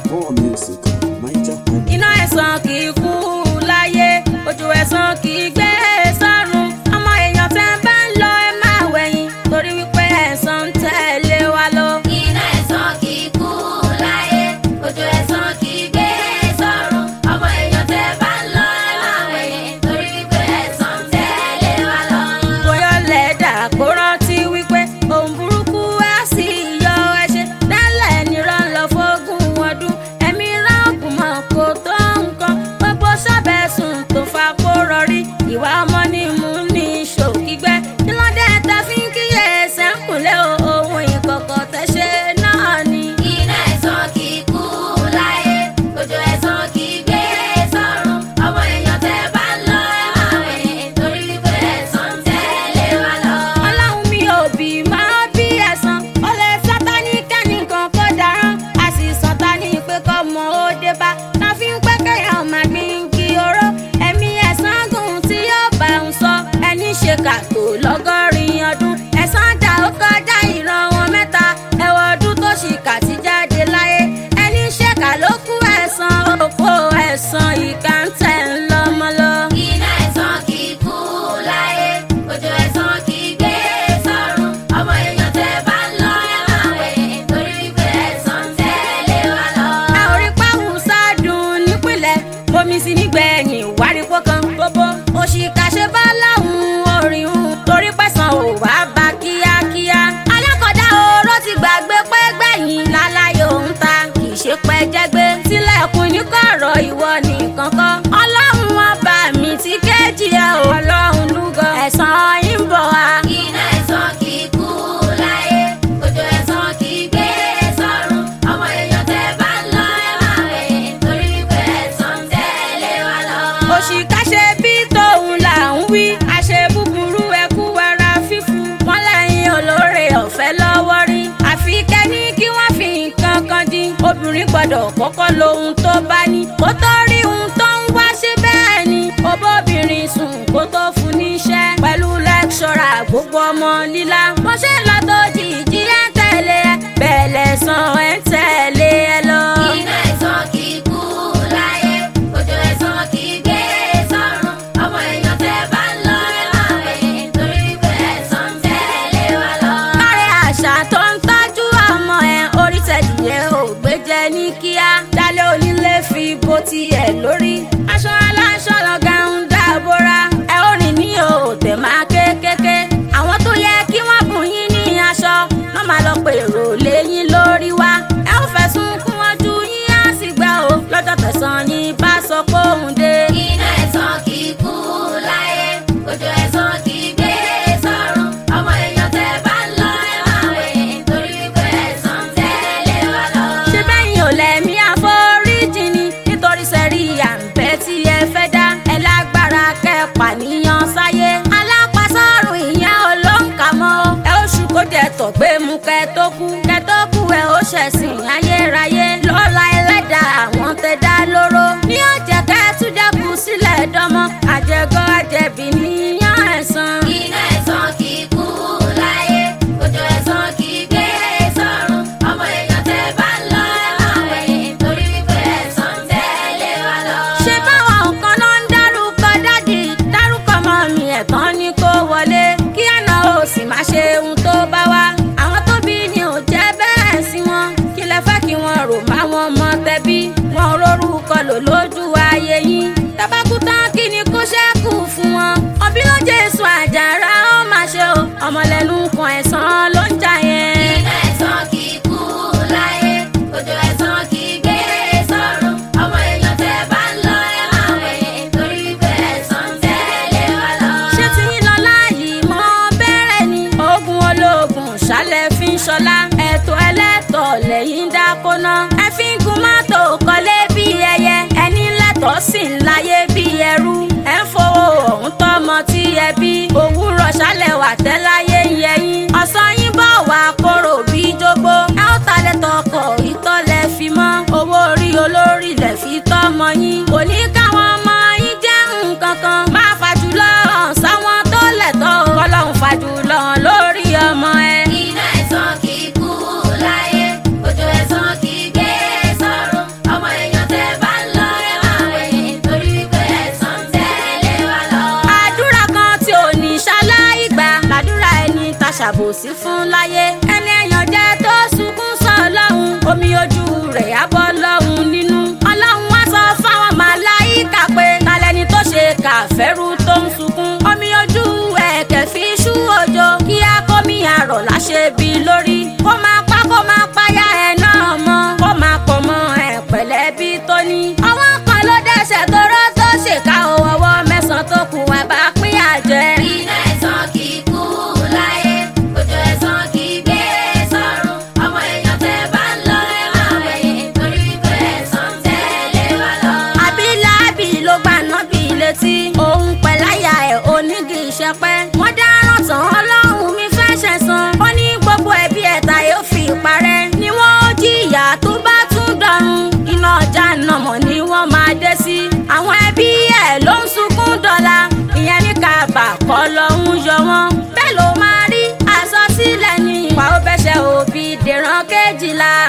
More music at Niger Highlife. iná ẹ̀sán kì í kú láyé ojú ẹ̀sán kì í gbé sọ́run ọmọ èèyàn tẹ́ ń bá ń lọ ẹ máa wẹ̀yìn torí wípé ẹ̀sán ń tẹ̀lé wa lọ. iná ẹ̀sán kì í kú láyé ojú ẹ̀sán kì í gbé sọ́run ọmọ èèyàn tẹ́ bá ń lọ ẹ máa wẹ̀yìn torí wípé ẹ̀sán ń tẹ̀lé wa lọ. bóyá lẹ́dà kó rántí wípé ohun burúkú á sì yọ ẹṣẹ dálẹ̀ nírọ̀ ń lọ fógún ọdún ẹ̀mí ránkù mọ̀ kó tó nǹkan gbogbo sábẹ́sùn tó fa kó rọrí ìwà ọmọ ní mú ní ṣòkígbẹ́ kí ló dé ta fi ń kíyè ẹsẹ̀ ń kúnlẹ̀ o ohun ìkọ̀kọ̀ tẹ́ ṣe náà ni. iná ẹ̀sán kì í kú láyé ojú ẹ̀sán kì í gbé sọ́run ọmọ èèyàn tẹ́ bá ń lọ ẹ máa wẹ̀yìn torí wípé ẹ̀sán ń tẹ̀lé wa lọ. ọlọ́run mi ò bí máa bí ẹ̀sán ó lè sátani kẹ́nìkan kó darán a sì sátani pé kọ́ mọ ó dé bá ta fi ń pẹ́ kéèyàn máa gbin kí oró ẹ̀mí ẹ̀sán gùn tí yóò bá ń sọ ẹni ṣe kàtó lọ́gọ́rin ọdún ẹ̀sán dà ó kọjá ìran wọn mẹ́ta ẹ̀wọ̀ ọdún tó ṣì kà sí jáde láyé ẹni ṣèkà ló kú ẹ̀sán òkú ẹ̀sán ìkà ń tẹ̀ ń lọ́mọ lọ. iná ẹ̀sán kì í kú láyé ojú ẹ̀sán kì í gbé sọ́run ọmọ èèyàn tẹ́ bá ń lọ ẹ máa wẹ̀yìn torí wípé ẹ̀sán ń tẹ̀lé wa lọ. a ò rí páhùn sádùn nípìnlẹ̀ bomi sí nígbẹ̀yìn wárípọ̀ kan gbogbo òṣìkà ṣe bá láwùn orin hùn torí pẹ̀sán ò wá bá kíákíá. alákọ̀dá oró ti gbàgbé pé gbẹ̀yìn láláyé òun ta kì í ṣe pẹ́ jẹ́gbé tilẹ̀kùn ní kọ̀rọ̀ ìwọ nìkan kọ́ ọlọ́run ọba mi ti kéjì ẹ̀ ò ọlọ́run lúgọ ẹ̀sán yín bọ̀ wá. iná ẹ̀sán kì í kú láyé ojú ẹ̀sán kì í gbé sọ́run ọmọ èèyàn tẹ́ bá ń lọ ẹ máa wẹ̀yìn torí wípé ẹ̀sán ń tẹ̀lé wa lọ. òṣìkà ṣe bí tóun là ń wí àṣẹ búburú ẹkú ara fífu wọn lẹ́yìn olóore ọ̀fẹ́ lọ́wọ́ rí àfi kẹ́ni kí wọ́n fi nǹkan kan dín obìnrin gbọ́dọ̀ kọ́kọ́ lohun tó bá ní kó tó rí ohun tó ń wá sí bẹ́ẹ̀ ni obóbìnrin sùn kó tó fún níṣẹ́ pẹ̀lú lẹ́kṣọ́rà gbogbo ọmọ líla mo ṣe lọ tó jìjì ẹ̀ ń tẹ̀lé ẹ bẹ́ẹ̀ lẹ́sàn ẹ̀ ń tẹ̀lé ẹ lọ. iná ẹ̀sán kì í kú láyé ojú ẹ̀sán kì í gbé sọ́run ọmọ èèyàn tẹ́ bá ń lọ ẹ máa wẹ̀yìn torí wípé ẹ̀sán ń tẹ̀lé wa lọ. Láre àṣà tó ń tọ́jú ọmọ ẹ̀ orí tẹ̀díyẹ ò gbé jẹ ní kíá. Dálé onílé fi bó tiẹ̀ lórí. Aṣọ aláṣọ lọ́gà ń dábòra. Ẹ ó rìn ní òòtẹ̀ máa kékeré. Àwọn tó yẹ kí wọ́n bùn yín ní aṣọ. Wọ́n máa lọ pèrò léyìn lórí wa. Ẹ ó fẹ̀sùn kún wọn ju yín á sì gbà ó. Lọ́jọ́ tẹ̀sán ni bá sọ pé òun dé. iná ẹ̀sán kì í kú láyé ojú ẹ̀sán kì í gbé sọ́run ọmọ èèyàn tẹ́ bá ń lọ ẹ máa wẹ̀yìn torí wípé ẹ̀sán ń tẹ̀lé wa lọ. ṣé bẹ́yìn ò lẹ́mí àforíjì ni nítorí sẹ́rí àǹbẹ́ tí ẹ fẹ́ dá ẹ lágbára kẹ́pà níyan sáyé alápàsọ́rùn ìyẹn olóǹkà mọ́ ẹ ó ṣù kó jẹ tọ̀ gbé mu kẹ tó kú kẹ tó kú ẹ ó ṣẹ̀sìn ayérayé lọ́la ẹlẹ́dà àwọn tẹ dá lóró ní ọ̀jẹ̀ kẹ́ tún dẹ́kun sílẹ̀ dánmọ́ àjẹgọ́ àjẹbí níyan ẹ̀san. iná ẹ̀sán kì í kú láyé ojú ẹ̀sán kì í gbé sọ́run ọmọ èèyàn tẹ́ bá ń lọ ẹ máa wẹ̀yìn torí wípé ẹ̀sán ń tẹ̀lé wa lọ. ṣé báwọn kan náà ń dárúkọ dádì dárúkọ mọ́ mi ẹ̀tàn ni kó wọlé kí àná ò sì má ṣe ohun tó bá wá àwọn tó bí ni ò jẹ́ bẹ́ẹ̀ sí wọn kí lẹ fẹ́ kí wọ́n rò má wọn mọ tẹbí wọn rórúkọ lò lójú ayé yín tabakú tán kí ni kó ṣẹ́kù fún wọn ọbí ló jésù àjàrà ó má ṣe o ọmọlẹ́nu kan ẹ̀sán ló ń jà yẹn. iná ẹ̀sán kì í kú láyé ojú ẹ̀sán kì í gbé sọ́run ọmọ èèyàn tẹ́ bá ń lọ ẹ máa wẹ̀yìn torí wípé ẹ̀sán ń tẹ̀lé wa lọ. ṣé tí yín lọ láàyè mọ́ bẹ̀rẹ̀ ni ogun ológun ṣálẹ̀ fi ń ṣọlá ẹ̀tọ́ ẹlẹ́tọ̀ lẹ́yìn dákóná ẹ fi ń gun mọ́tò kọ́lé bí ẹyẹ ẹni lẹ́tọ̀ sì ń láyé bí ẹrú ẹ ń fowó ọ̀hún tọ́mọ tí ẹ bí òwúrọ̀ ṣálẹ̀ wà tẹ́láyé ń yẹyìn ọ̀sán yín bọ̀ wá kóró bí jogbo ẹ ó talẹ̀ tọkọ̀ ìtọ́lẹ̀ fi mọ́ owó orí olórí lẹ̀ fi tọ́mọ yín kò ní káwọn ọmọ yín jẹ́ nǹkan kan máa fàjùlọ hàn sáwọn tó lẹ̀tọ́ kọ́lọ́hún fàjùlọ hàn lórí ọmọ ẹ. iná ẹ̀sán kì í kú láyé ojú ẹ̀sán kì í gbé sọ́run ṣàbòsí fún láyé ẹni èèyàn jẹ́ tó sunkún sọ ọlọ́run omi ojú rẹ̀ á bọ́ lọ́hùn nínú ọlọ́run wá sọ fáwọn màláìkà pé talẹ́ni tó ṣe kàfẹ́rù tó ń sunkún omi ojú ẹ̀kẹ́ fi ṣú òjò kí á kó mi àrọ̀ láṣẹ bí lórí kó máa pa kó máa payá ẹ̀ náà mọ́ kó máa pọ̀ mọ́ ẹ̀ pẹ̀lẹ́ bí tó ní. ọwọ́ kan ló dẹ́sẹ̀ tó rọ́ tó ṣèkà ọwọ́ mẹ́sàn-án tó kù ẹ̀ bá pín àjẹ́. iná ẹ̀sán kì í kú láyé òjò ẹ̀sán kì í gbé sọ́run ọmọ èèyàn tẹ́ bá ń lọ ẹ máa wẹ̀yìn torí wípé ẹ̀sán tẹ̀lé wa lọ. àbíláàbí ló gbà náà bí létí òun pẹ̀láyà ẹ̀ onídìí ìṣẹ́pẹ́ wọ́n dáràn tán ọlọ́run mi fẹ́ ṣẹ̀san ó ní gbogbo ẹbí ẹ̀ta yóò fi parẹ́ ni wọ́n ó jìyà tó bá tún dọ̀run iná ọjà nàmọ̀ ni wọ́n máa dé sí àwọn ẹbí ẹ̀ ló ń sunkún dọ́là ìyẹn ní kábà kọ́ lọ́hún yọ wọ́n bẹ́ẹ̀ ló máa rí àsọsílẹ̀ ní ìwà ó bẹ́sẹ̀ òbí dèrán kejìlá